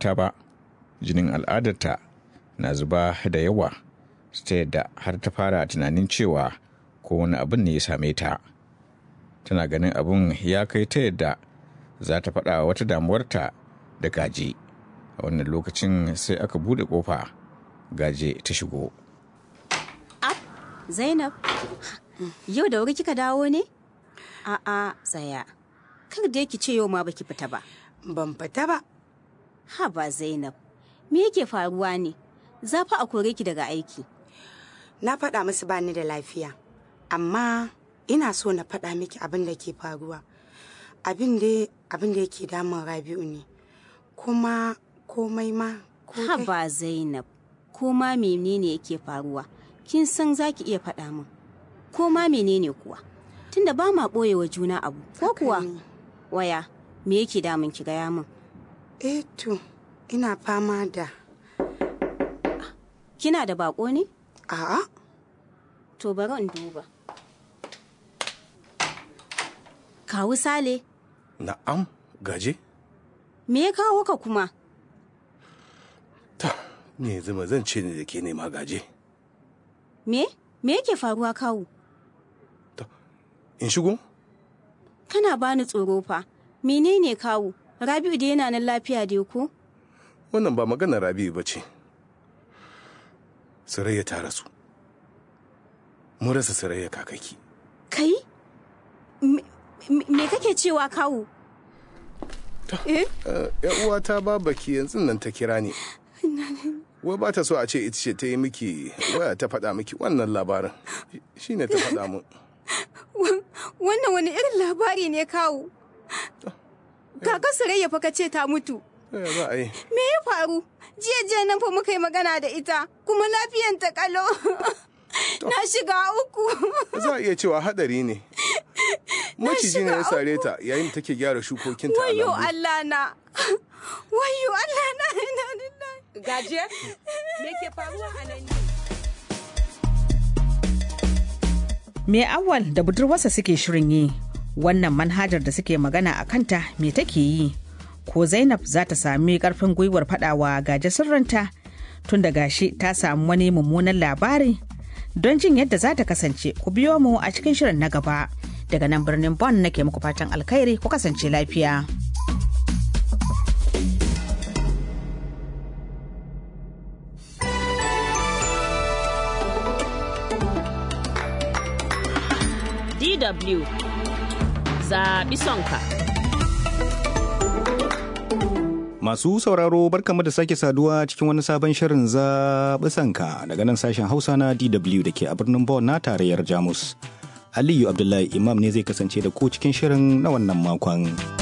ta ba jinin al'adarta na zuba da yawa ta yadda har ta fara tunanin cewa ko wani abin ne ya same ta tana ganin abin ya kai ta yadda za ta faɗa wata damuwarta da gaje a wannan lokacin sai aka buɗe ƙofa gaje ta shigo Zainab, yau da wuri kika dawo ne? A'a, tsaya. Kar da ki ce yau ma baki fita ba. Ban fita ba. Ha ba Zainab, me yake faruwa ne? Za fa a kore ki daga aiki. Na faɗa musu ba ni da lafiya. Amma ina so na faɗa miki abin da ke faruwa. Abin da abin da yake damun Rabi'u ne. Kuma komai ma ko Ha dai- ba Zainab, ko ma menene yake faruwa? Kin san za ki iya faɗa min. Ko ma menene kuwa? Tunda ba ma ɓoye wa juna abu, ko Haka kuwa? ne. Waya, me yake damun ki gaya min? Eh to, ina fama da Kina da bako ne? a'a To bari in duba. Kawu Sale, Na'am, gaje? me ya kawo ka kuma? Ta, ne zama zan ce ne da ke nema gaje. Me? Me yake faruwa kawu? In shigo? Kana bani tsoro fa. Menene kawu? Rabi'u da yana nan lafiya dai ko? Wannan ba maganar Rabi'u ba ce. Sarayya ta rasu. Mun rasa Sarayya kakaki. Kai? Me, me- me kake cewa kawu? Eh? ‘Yan uwata babaki yanzu nan ta kira ni. Wai ba ta so a ce ita ce ta yi miki waya ta faɗa miki wannan labarin. Shi ne ta faɗa mun. Wannan wani irin labari ne kawu? Kaka Sarayya fa ka ce ta mutu. Ya za a yi? Me ya faru? Jiya jiya nan fa muka yi magana da ita, kuma lafiyan ta kalo. Na shiga uku. Za a iya cewa haɗari ne. Maciji ne ya shiga sare ta yayin da take gyara shukokinta a Wayo lambu. Allah na. Wayo Allah na. Inna lillahi. Gaje, me ke faruwa a nan ne? Me awal da budurwarsa suke shirin yi wannan manhajar da suke magana a kanta me take yi ko Zainab za ta sami karfin gwiwar fadawa gaje sirrinta tun da gashi ta samu wani mummunan labari don jin yadda za ta kasance ku biyo mu a cikin shirin na gaba daga nan birnin Bonn nake muku fatan alkhairi ku kasance lafiya. DW zaɓi sonka. Masu sauraro barkamu da sake saduwa cikin wani sabon shirin zaɓi sanka daga nan sashen Hausa na DW da ke a birnin Bonn na tarayyar Jamus. Aliyu Abdullahi Imam ne zai kasance da ku cikin shirin na wannan makon.